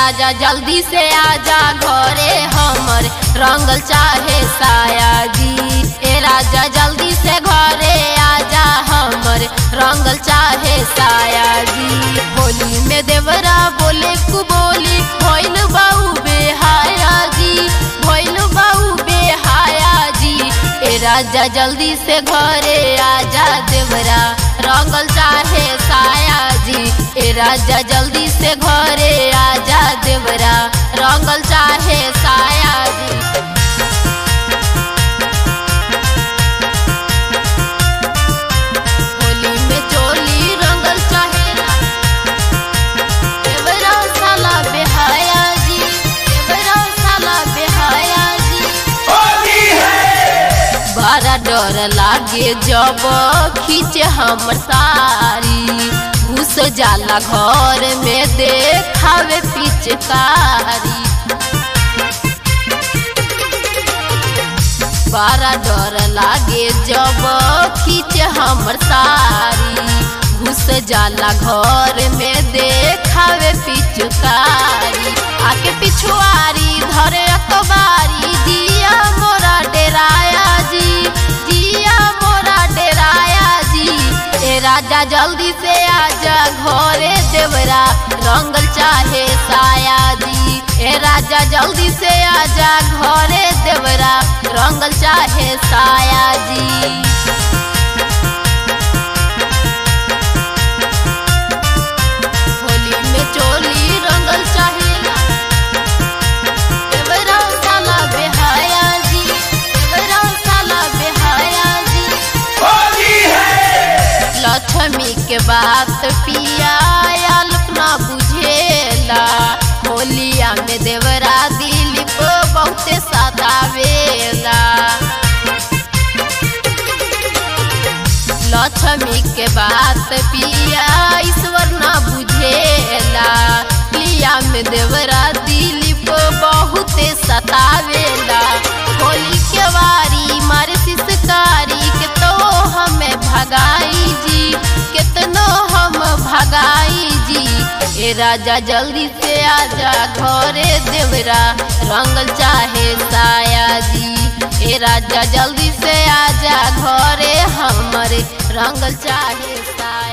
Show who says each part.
Speaker 1: राजा जल्दी से आजा घरे हमर रंगल चाहे साया जी ए राजा जल्दी से घरे आजा हमर रंगल चाहे साया जी होली में देवरा बोले कु बोली भइल बाऊ बेहाया जी भइल बाऊ बेहाया जी ए राजा जल्दी से घरे आजा देवरा रंगल चाहे साया जी ए राजा जल्दी से घरे आजा देवरा रंगल चाहे साया जी होली में चोली रंगल चाहेला देवरा साला बेहाया जी देवरा साला बेहाया जी बड़ा डर लागे जब खींचे हमर सारी घुस जाला घर में देखावे पिचकारी बड़ा डर लागे जब खींचे हमर सारी घुस जाला घर में देखावे पिचकारी आके पिछुआरी धरे अखबारी जिया मोरा डेराया जी जिया मोरा डेराया जी ए राजा जल्दी से आजा घरे देवरा रंगल चाहे साया जी ए राजा जल्दी से आजा घरे देवरा रंगल चाहे साया जी होली में चोली रंगल चाहेला देवरा साला बेहाया जी देवरा साला बेहाया जी लक्ष्मी के बात पिया अपना बुझेला होलिया में देवरा दिलीप बहुते सतावेला लक्ष्मी के बात पिया ईश्वर ना बुझेला लिया में देवरा दिलीप बहुते सतावेला होली के वारी मारे सिसकारी के तो हमें भगाई जी कितनो हम भगाई जी ए राजा जल्दी से आजा घरे देवरा रंगल चाहे साया जी ए राजा जल्दी से आजा घरे हमरे रंगल चाहे साया